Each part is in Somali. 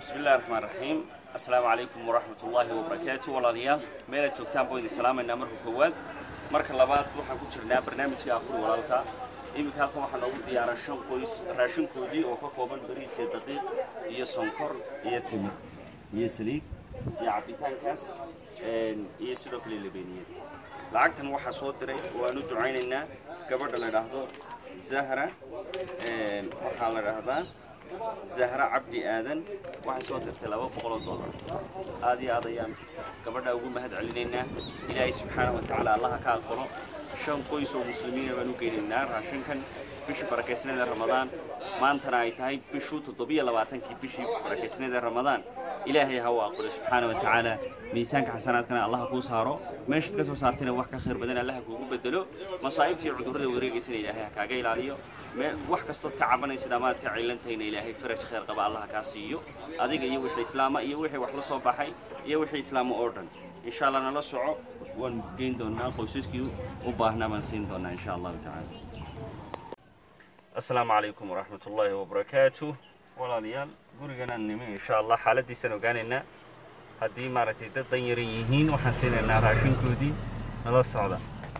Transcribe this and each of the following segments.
bismi illahi raxmaan raxiim assalaamu calaykum waraxmat ullaahi wabarakaatu walaalayaal meelaad joogtaan buu idin salaamaynaa marka koowaad marka labaad waxaan ku jirnaa barnaamijkii afur walaalka iminka halkan waxaa noogu diyaaran shan qoys raashinkoodii oo ka kooban bariis iyo daqiiq iyo sonkor iyo timir iyo saliid iyo cabitaankaas iyo sidoo kale labeeniyeed lacagtan waxaa soo diray waanu ducaynaynaa gabadha la idhaahdo zahra waxaa la idhaahdaa zahra cabdi aadan waxay soo dirtay laba boqoloo dollar aad iyo aad ayaan gabadha ugu mahad celinaynaa ilaahay subxaanahu watacaala allaha ka aqbalo shan qoys oo muslimiina baan u geynaynaa raashinkan bishii barakaysnada ramadaan maantana ay tahay bishuu toddobiyo labaatankii bishii barakaysnada ramadaan ilaahay ha u aqbalo subxaana watacaala miisaanka xasanaadkana allaha kuu saaro meeshaad ka soo saartayna wax ka khayr badan allaha kuugu bedelo masaa'ibta iyo cudurrada wareegaysana ilaahay ha kaaga ilaaliyo wax kastood ka cabanaysid ama aad ka cilantahayna ilaahay faraj khayr qaba allaha kaa siiyo adiga iyo wixii islaama iyo wixii wax la soo baxay iyo wixii islaama oo dhan insha allah nala soco waan geyn doonaa qoysaskii u baahnaa baan siin doonaa insha allahu tacaala asalaamu calaykum waraxmat ullaahi wabarakaatu walaalayaal guriganaan nimi insha allah xaaladiisaan ogaanaynaa haddii maaragtay dad dan yaran yihiin waxaan siinaynaa raashinkoodii nala socda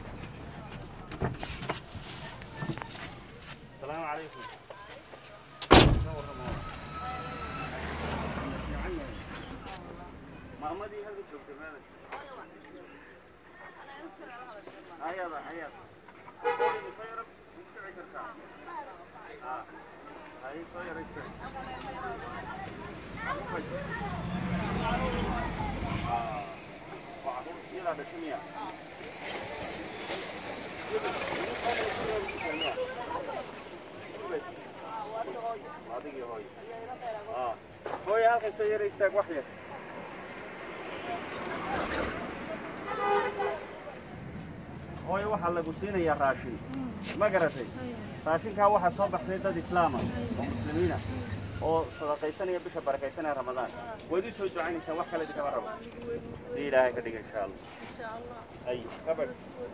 asalaamu calaykum maamadii halka joogta meela ayada ayada soo yara iskici kartaa ay soo yara iskici iyadaa dhashimiya adigii hooyo hooyo halkan soo yara istaag wax yar hooyo waxaa lagu siinayaa raashin ma garatay raashinkaa waxaa soo baxsay dad islaama oo muslimiina oo sadaqaysanaya bisha barakaysanaya ramadaan waad ii soo ducaynaysaa wax kale kama rabo hadii ilaahay ka dhiga insha allah ay gabadh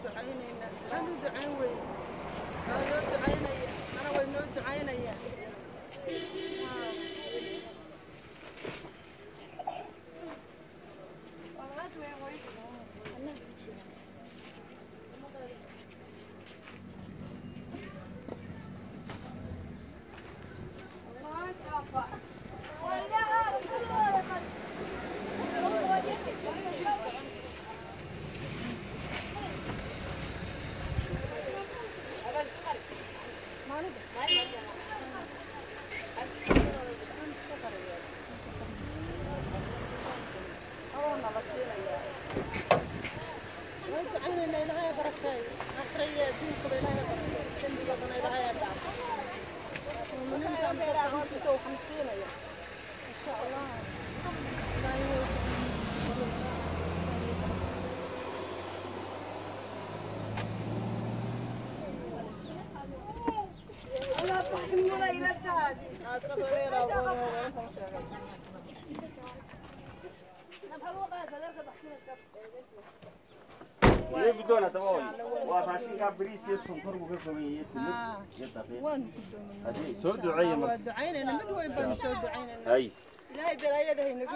iyo guddoon haddaba hooyo waa raashinkaa bariis iyo sonkor buu ka kooban yahay timir iyo daqiiq hadii soo duceeya marka ducaynayna mid weyn baanu soo ducaynayna ay ilaahay balaayada haynagu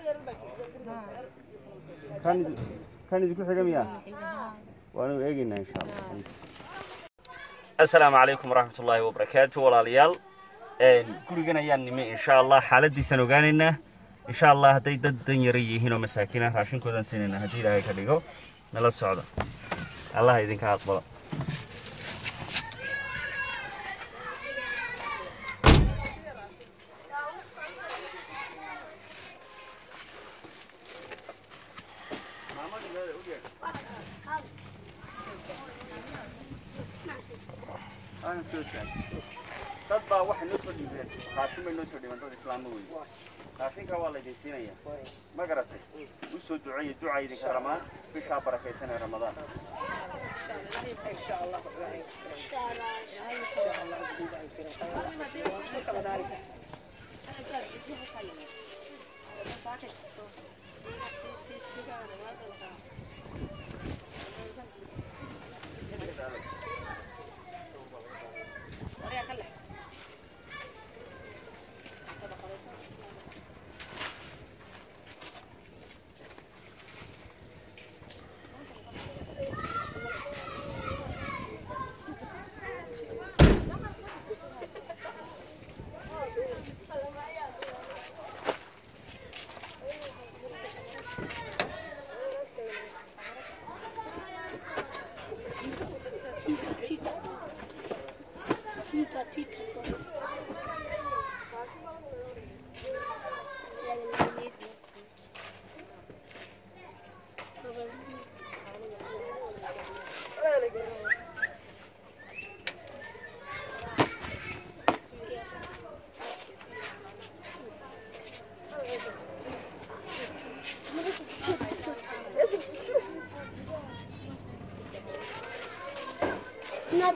kan kan idinku xiga miyaa waanu eegaynaa insha allah assalaamu calaykum waraxmat ullaahi wabarakaatu walaalayaal gurigan ayaan nimi insha allah xaaladiisaan ogaanaynaa insha allah hadday dad dan yara yihiin oo masaakiin ah raashinkoodaan siinaynaa haddii ilaahay ka dhigo nala socda allah idinka aqbalo dad baa waxay noo soo dhiibeen raashin bay noo soo dhiibeen dad islaamo wey raashinka waa laydin siinaya ma garatay u soo duceeya duca idinka ramaan bishaa barakaysan ee ramadaan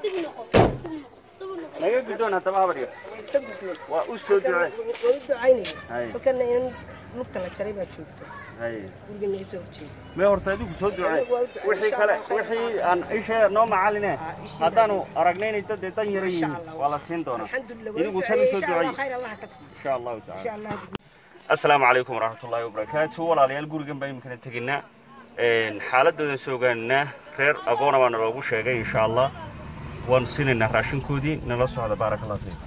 naga guddoon haddaba habar yar ka gudboon waa u soo ducee waan u ducaynaya Hay. halkana in lugta la jaray baa joogta hay guriga naga soo horjeeda mee horta adigu soo ducee Anigu waa u ducey, wixii insha kale Allah, khayr wixii aan isha noo macaline Ah, ishii haddaanu aragnay inay dad dee dan yara Insha yihiin Allah. waa la siin doonaa alxamdulilah waan u idigu tan u duceeyey soo insha allah duceey khayr allah ka siiyo insha allahu tacala insha allah asalaamu calaykum waraxmatullaahi wabarakaatu walaalayaal gurigan baa iminkana teginaa xaaladoodan soo ogaanaa reer agoona baana loogu sheegay insha allah waan siinaynaa raashinkoodii nala socda baaraka allah fiikum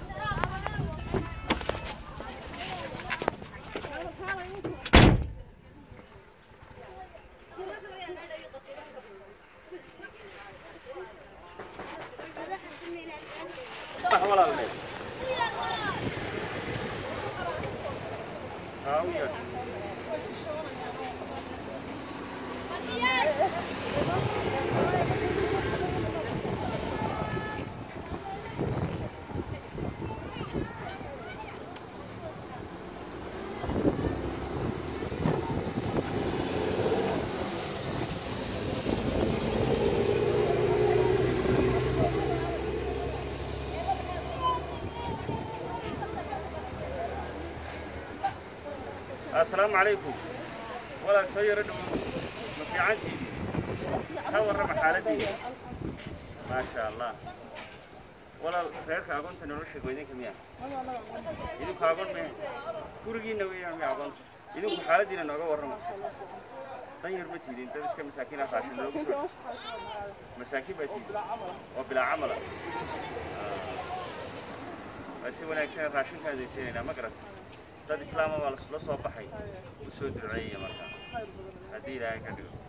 asalaamu calaykum walaal soo yaro dhowo ma fiicantiidi ka warrama xaaladiina maasha allah walaal reerka agoonta nolosha goydinka miya idinku agoon mee gurigiina weeyaan miya agoonta idinku xaaladiina nooga warrama dan yar ma tiidin dad iska masaakiina raashin loogu soo masaakiin baa tiidin oo bilaa camala waa si wanaagsan raashinkaa daysiinaynaa ma garata dad islaama baa la soo baxay u soo duceeyaya markaa haddii ilaahay ka dhigo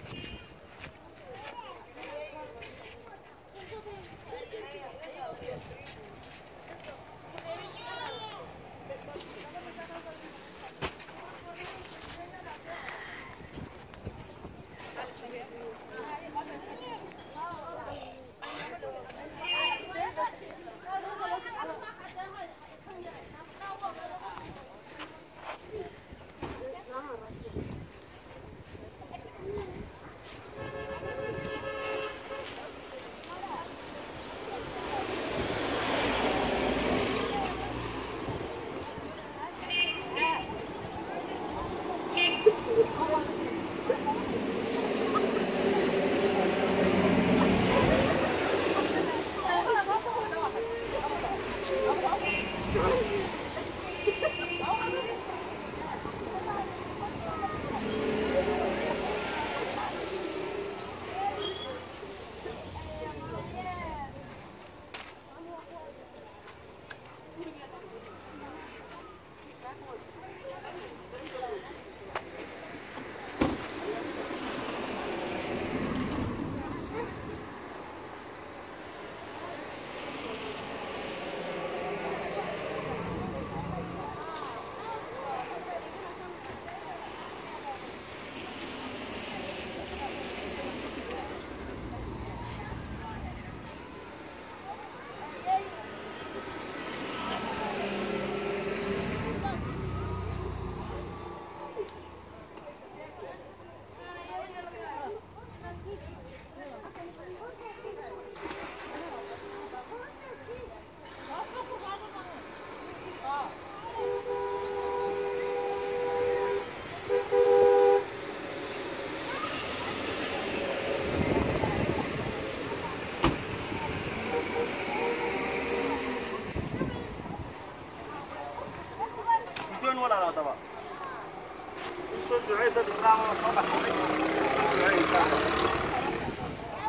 guddoon walaal haddaba u soo ducee dad islaama oo soo baxay u soo ducee insha allah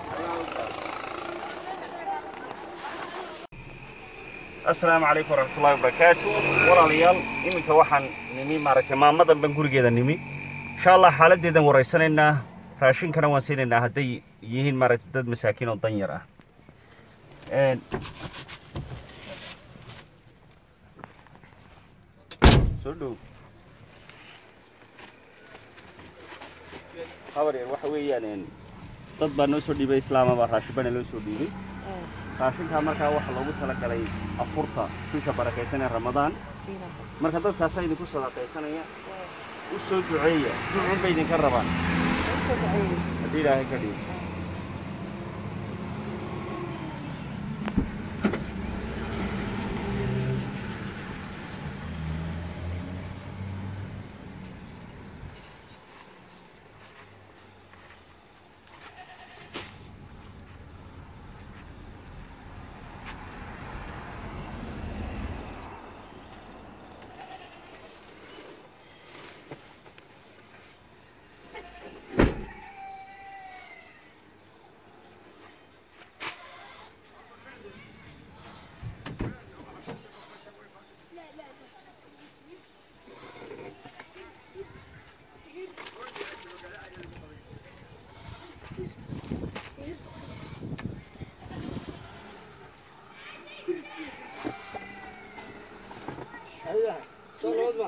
asalaamu calaykum waraxmatullaahi wabarakaatu walaalayaal iminka waxaan nimi maaragtay maamadan baan gurigeeda nimi insha allah xaaladdeedan waraysanaynaa raashinkana waan siinaynaa hadday yihiin maaragtay dad masaakiin oo dan yar ah Een, soo dhow habar yar waxa weeyaan een, dad baa noo soo dhiibay islaama baa raashin bana loo soo dhiibay raashinkaa markaa waxaa loogu talagalay afurta bisha barakaysan ee ramadaan marka dadkaasaa idinku sadaqaysanaya u soo duceeya ducun bay idinka rabaan haddii ilaahay ka dhigo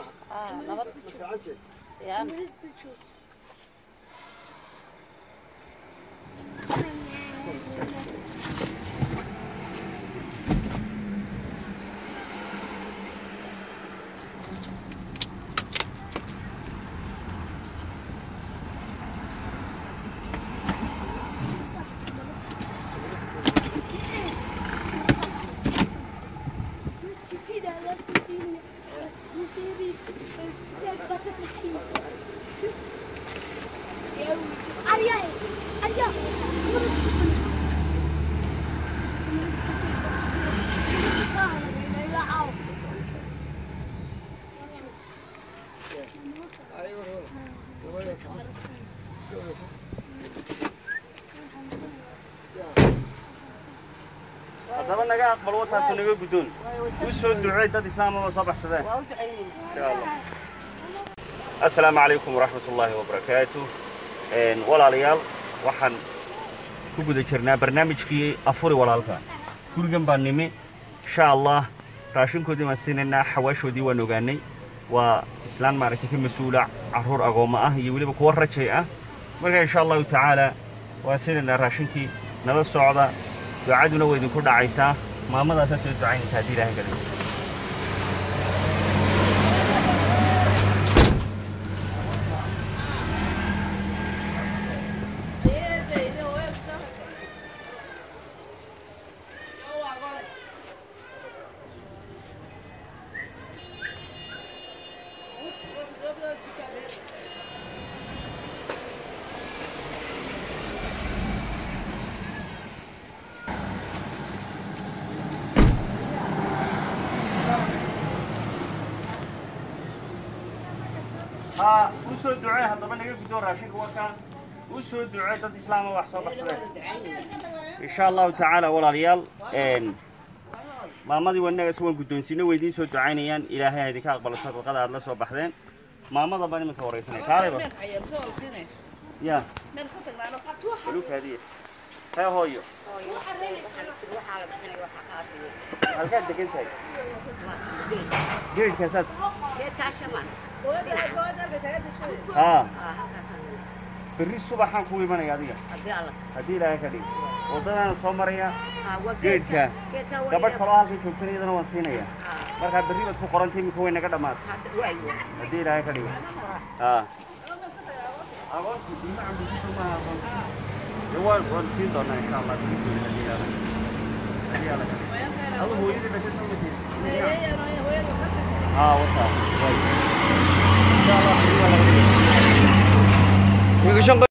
تفيد على تفيد مثيري تثبت الحين يا ولدي أريا أريا haddaba naga aqbal wataasu naga guddoon u soo duceey dad islaamaba soo baxsadeen waa u ducaynayna insha allah assalaamu calaykum waraxmat ullaahi wabarakaatu walaalayaal waxaan ku guda jirnaa barnaamijkii afuri walaalka gurigan baan nimi insha allah raashinkoodii baan siinaynaa xawaashoodii waan ogaanay waa islaan maaragtay ka mas-uula carruur agoommo ah iyo weliba kuwa rajay ah marka insha allahu tacaala waan siinaynaa raashinkii nala socda ducaduna waa idinku dhacaysaa maamadaasaa soo ducaynaysa haddii ilaahay kale ها u soo ducee haddaba naga gudoo raashinka warkaan u soo ducee dad islaama wax soo baxsadeen insha allahu tacaala walaalayaal maamadii wanagaas waan guddoonsiino way idiin soo ducaynayaan ilaahay ha idinka aqbalo sadaqada aad la soo baxdeen maamada baan iminka waraysanay kaaleba ya balukaadiya hee hooyo halkaad degan tahay geedhkaasaad haa berri subaxaan ku imanaya adiga haddii ilaahay ka dhigo waddadaana soo maraya geedhka gabadh kaloo halkan joogtana iyadana waan siinaya markaa berri baad ku qorantay iminka way naga dhammaatay haddii ilaahay ka dhigo haa agoonsi ilma cambusiso maaha agoonsi dee waan waan siin doonaa insha allah berri haddii ilaahay haddii ilaahay ka dhigo adu hooyadii dhashay soo mateed haa wataa way insha allah berri waa laga dhigo